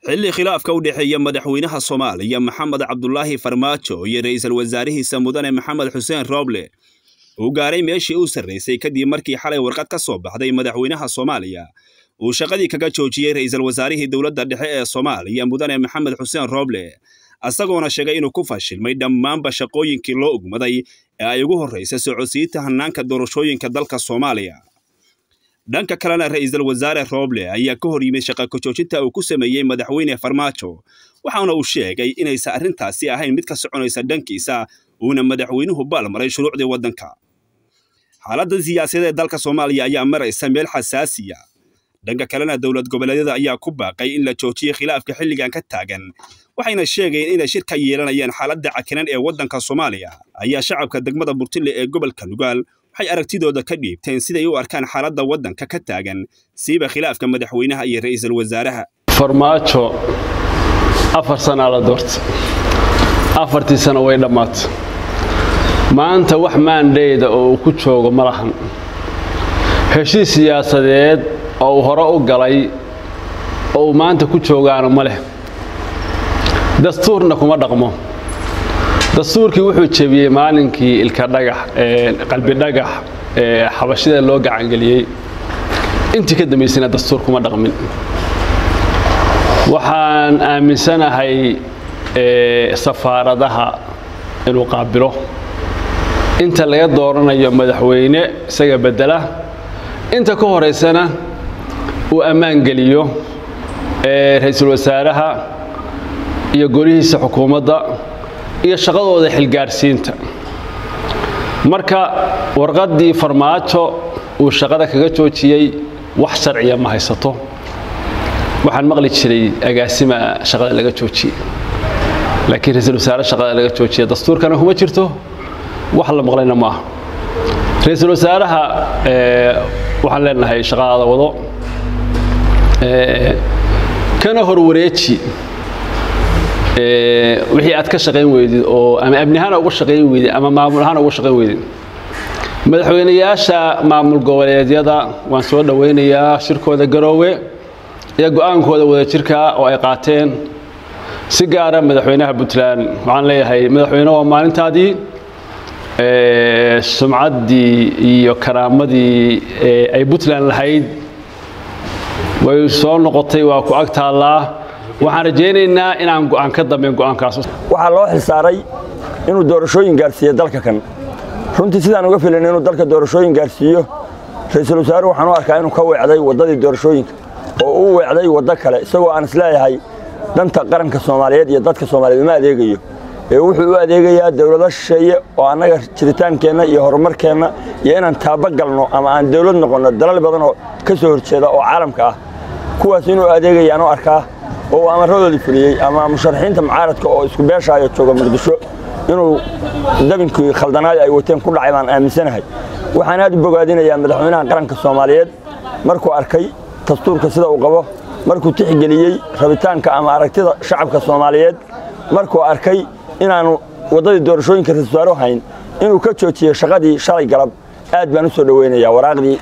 xilli khilaafka u dhexeeya madaxweynaha soomaaliya maxamed cabdulaahi farmaajo iyo ra'iisul wasaarihiisa mudane maxamed xuseen rooble uu gaaray meeshii u sarraysay kadib markii xalay warqad ka soo baxday madaxweynaha soomaaliya uu shaqadii kaga joojiyey ra'iisul wasaarihii dowladda dhexe ee soomaaliya mudane maxamed xuseen rooble isagoona sheegay inuu ku fashilmay dhammaanba shaqooyinkii loo ogmaday ee ay ugu horraysay socodsiinta hannaanka doorashooyinka dalka soomaaliya dhanka kalena ra'iisul wasaare rooble ayaa ka hor yimid shaqa kajoojinta uu ku sameeyey madaxweyne farmaajo waxaana uu sheegay inaysan arrintaasi ahayn mid ka soconaysa dhankiisa uuna madaxweynuhu baalmaray shuruucdii waddanka xaaladda siyaasadeed ee dalka soomaaliya ayaa maraysa meel xasaasiya dhanka kalena dowlad goboleedyada ayaa ku baaqay in la joojiyo khilaafka xilligan ka taagan waxayna sheegayeen inay shir ka yeelanayaan xaaladda cakinan ee waddanka soomaaliya ayaa shacabka degmada burtille ee gobolka nugaal waxay aragtidooda ka dhiibteen siday u arkaan xaaladda waddanka ka taagan siiba khilaafka madaxweynaha iyo ra'iisul wasaaraha farmaajo afar sanaa la doorta afartii sano way dhammaata maanta wax maandheyda oo uu ku joogo ma lahan heshiis siyaasadeed oo uu hore u galay oo uu maanta ku joogaana ma leh dastuurna kuma dhaqmo dastuurkii wuxuu jebiyey maalinkii ilka dhagax qalbi dhagax ee xabashida loo gacangeliyey intii ka dambaysana dastuur kuma dhaqmin waxaan aaminsanahay safaaradaha inuu qaabilo inta laga dooranayo madaxweyne isaga bedela inta ka horaysana uu ammaan geliyo ra'iisul wasaaraha iyo golihiisa xukuumadda iyo shaqadooda xilgaarsiinta marka warqaddii farmaajo uu shaqada kaga joojiyey wax sharciya ma haysato waxaan maqli jiray agaasima shaqada laga joojiyey laakiin ra-iisul wasaare shaqada laga joojiya dastuurkana kuma jirto wax la maqlayna ma aha ra-iisul wasaaraha waxaan leenahay shaqadaada wado kana horwareeji wixii aad ka shaqayn weydid oo ama amnihaana uga shaqayn weydid ama maamul ahaana uga shaqayn weydid madaxweynayaasha maamul goboleedyada waan soo dhowaynayaa shirkooda garoowe iyo go-aankooda wadajirka oo ay qaateen si gaara madaxweynaha puntland waxaan leeyahay madaxweyne waa maalintaadii sumcaddii iyo karaamadii ay puntland lahayd way soo noqotay waa ku ag taallaa waxaan rajaynaynaa inaan go'aan ka dambeyn go'aankaas waxaa loo xilsaaray inuu doorashooyin gaarsiiyo dalka kan runtii sidaan uga filan inuu dalka doorashooyin gaarsiiyo ra'iisul wasaare waxaan u arkaa inuu ka weecday waddadii doorashooyinka oo uu weecday waddo kale isagoo aan isleeyahay danta qaranka soomaaliyeed iyo dadka soomaaliyeed uma adeegayo ee wuxuu u adeegayaa dowlado shisheeye oo annaga jiritaankeenna iyo horumarkeenna iyo inaan taaba galno ama aan dowlad noqonno dalal badan oo ka soo horjeeda oo caalamka ah kuwaas inuu adeegayaan u arkaa oo uu amaradoodii fuliyey ama musharaxiinta mucaaradka oo isku beeshaayo jooga muqdisho inuu dabinkii khaldanaadi ay wateen ku dhacay baan aaminsanahay waxaan aad u bogaadinayaa madaxweynaha qaranka soomaaliyeed markuu arkay dastuurka sida uu qabo markuu tixgeliyey rabitaanka ama aragtida shacabka soomaaliyeed markuu arkay inaanu waddadii doorashooyinka ra-isul wasaare hayn inuu ka joojiyey shaqadii shalay galab aad baan u soo dhoweynayaa waraaqdii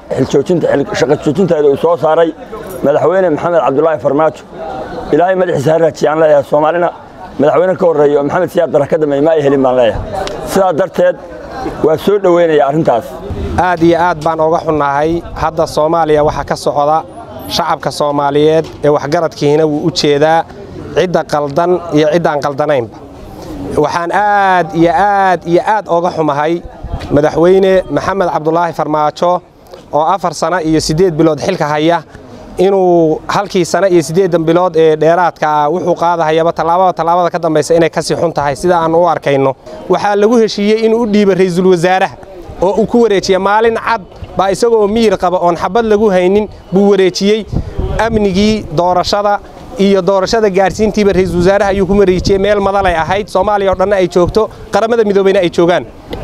shaqa joojinteeda uu soo saaray madaxweyne maxamed cabdulaahi farmaajo ilaahay madaxiisa ha raajiyaan leeyahay soomaalina madaxweyne ka horreeya oo maxamed siyaad barra ka dambeey ma ay helin baan leeyahay sidaa darteed waa soo dhoweynaya arrintaas aad iyo aad baan oga xunnahay hadda soomaaliya waxaa ka socda shacabka soomaaliyeed ee waxgaradkiina wuu u jeedaa cidda qaldan iyo ciddaan qaldanaynba waxaan aad iyo aad iyo aad oga xumahay madaxweyne maxamed cabdulaahi farmaajo oo afar sano iyo siddeed bilood xilka haya inuu halkii sano iyo siddeeddan bilood ee dheeraadka ah wuxuu qaadahayaba tallaabada tallaabada ka dambaysa inay kasii xun tahay sida aan u arkayno waxaa lagu heshiiyey inuu u dhiiba ra'iisul wasaaraha oo uu ku wareejiya maalin cad baa isagoo miyir qaba oon xabad lagu haynin buu wareejiyey amnigii doorashada iyo doorashada gaarsiintiiba ra'iisul wasaaraha ayuu ku wareejiyey meel madalay ahayd soomaaliya oo dhanna ay joogto qaramada midoobeyna ay joogaan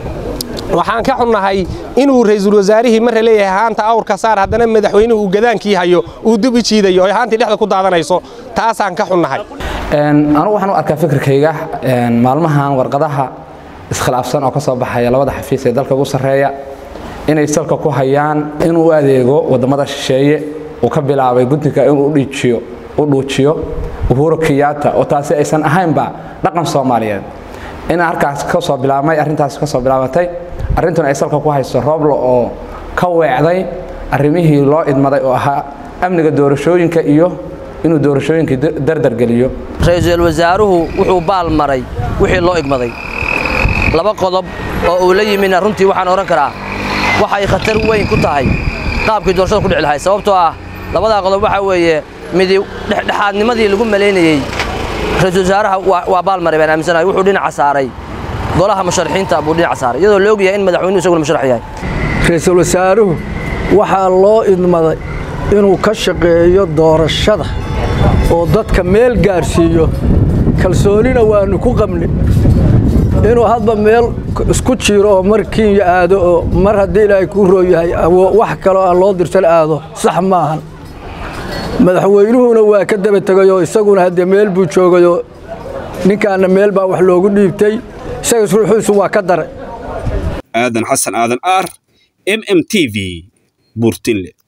waxaan ka xunnahay inuu ra'iisul wasaarihii marra leeyahay haanta awrka saar haddana madaxweynuhu uu gadaankii hayo uu dib u jiidayo oy haantii dhexda ku daadanayso taasaan ka xunnahay anugu waxaan u arkaa fikirkayga maalmahan warqadaha iskhilaafsan oo ka soo baxaya labada xafiis ee dalka ugu sarreeya inay salka ku hayaan inuu u adeego waddamada shisheeye uu ka bilaabay guddiga inuu u dhuujiyo uhuru kiyaata oo taasi aysan ahaynba dhaqan soomaaliyeed in halkaas ka soo bilaabmay arrintaasi ka soo bilaabatay arrintuna ay salka ku hayso rooblo oo ka weecday arrimihii loo idmaday oo ahaa amniga doorashooyinka iyo inuu doorashooyinka dardargeliyo ra-iisul wasaaruhu wuxuu baal maray wixii loo igmaday laba qodob oo uu la yimidna runtii waxaan odhan karaa waxay khatar weyn ku tahay qaabkii doorashada ku dhici lahay sababtoo ah labadaa qodob waxaa weeye midi dhexdhexaadnimadii lagu malaynayey ra-iisul wasaaraha waa baal maray baan aaminsanahay wuxuu dhinaca saaray golaha musharaxiinta buu dhinaca saaray iyadoo la ogyahay in madaxweynuhu isaguna musharax yahay ra-iisul wasaaruhu waxaa loo idmaday inuu ka shaqeeyo doorashada oo dadka meel gaadhsiiyo kalsoonina waannu ku qabni inuu hadba meel isku jiro oo mar kinya aado oo mar haddii ilaahay kuu roo yahay wax kaloo aan loo dirsan aado sax maahan madaxweynuhuna waa ka daba tegayoo isaguna haddee meel buu joogayoo ninkaanna meel baa wax loogu dhiibtay isaga ruuxiisu waa ka daray aadan xasan aadan aar m m t v burtinle